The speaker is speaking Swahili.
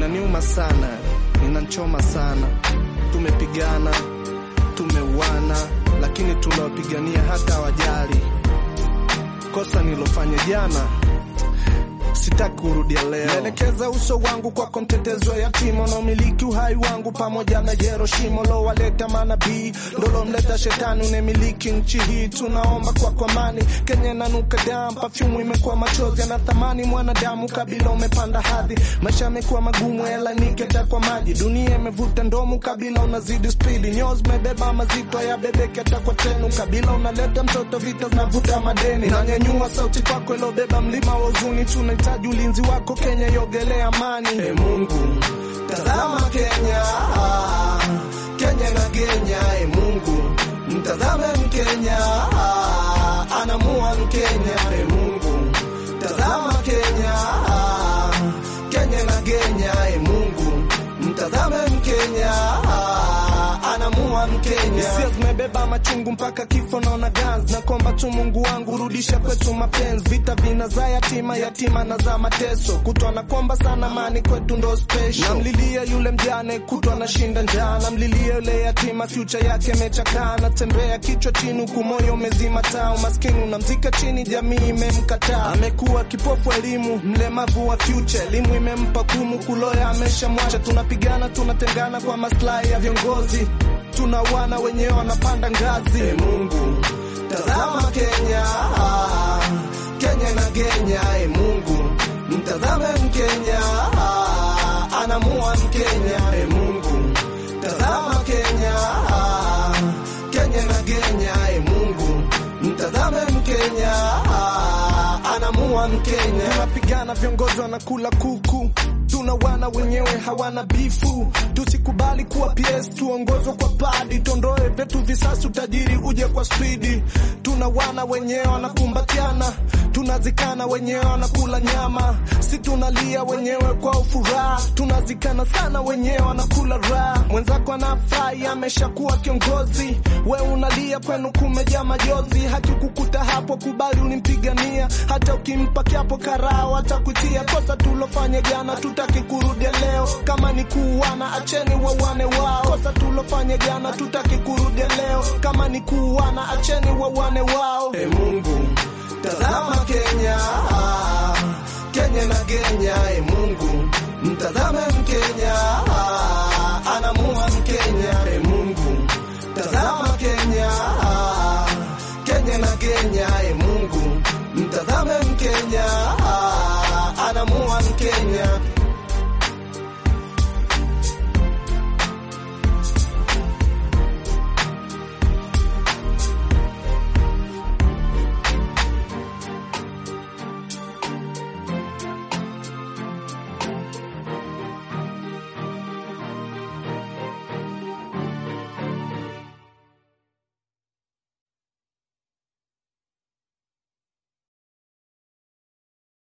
inaniuma sana, inanchoma sana. Tumepigana, tumeuana, lakini tunawapigania hata wajali. Kosa nilofanya jana sitaki kurudia leo. Naelekeza uso wangu kwako, mtetezi wa yatima na umiliki uhai wangu, pamoja na Jeroshimo lowaleta manabii, ndolomleta shetani unemiliki nchi hii. Tunaomba kwako amani, Kenya inanuka damu, pafyumu imekuwa machozi yana thamani mwanadamu, kabila umepanda hadhi, maisha yamekuwa magumu, hela niketa kwa maji, dunia imevuta ndomu, kabila unazidi spidi, nyoo zimebeba mazito ya bebeke hata kwa tenu, kabila unaleta mtoto, vita zinavuta madeni, nanyanyua sauti kwako ilobeba mlima wa huzuni, tunahitaji ulinzi wako Kenya, iogelea amani. Hey Mungu, tazama Kenya, Kenya na Kenya. Hey Mungu, mtazame Mkenya, anamua Mkenya. Hey Mungu, tazama Kenya, Kenya na Kenya. Hey Mungu, mtazame Mkenya, anamua Mkenya. Hisia zimebeba machungu mpaka kifo, naona ganzi na komba tu, Mungu wangu rudisha kwetu mapenzi. Vita vina za yatima, yatima na za mateso, kutwa na komba sana, mani kwetu ndo special. Namlilia yule mjane, kutwa na shinda njaa, namlilia yule yatima, future yake imechakaa, natembea kichwa chini, huku moyo umezima taa, umaskini unamzika chini, jamii imemkataa, amekuwa kipofu elimu, mlemavu wa future, elimu imempa kumu, kuloya ameshamwacha, tunapigana tunatengana kwa maslahi ya viongozi tunawana wenyewe wanapanda ngazi. Hey Mungu, tazama Kenya, Kenya na Kenya. Hey Mungu, mtazame Mkenya, anamua Mkenya. Hey Mungu, tazama Kenya, Kenya na Kenya. Hey Mungu, mtazame Mkenya, anamua Mkenya. Tunapigana, viongozi wanakula kuku tuna wana wenyewe hawana bifu, tusikubali kuwa PS, tuongozwe kwa padi, tondoe vyetu visasi, utajiri uje kwa spidi. Tuna wana wenyewe wanakumbatiana, tunazikana wenyewe wanakula nyama, si tunalia wenyewe kwa ufuraha, tunazikana sana wenyewe wanakula raha. Mwenzako anafai ameshakuwa kiongozi, we unalia kwenu kumejaa majozi, haki kukuta hapo, kubali ulimpigania, hata ukimpa kiapo karao atakutia. Kosa tulofanya jana tutaki kurudia leo, kama ni kuuana acheni wawane wao. Kosa tulofanya jana tutaki kurudia leo, kama ni kuuana acheni wawane wao. Hey Mungu, tazama Kenya, Kenya na Kenya. Hey Mungu, mtazame Mkenya, anamua Mkenya. Hey Mungu, tazama Kenya, Kenya na Kenya. Hey Mungu, mtazame Mkenya, anamua Mkenya.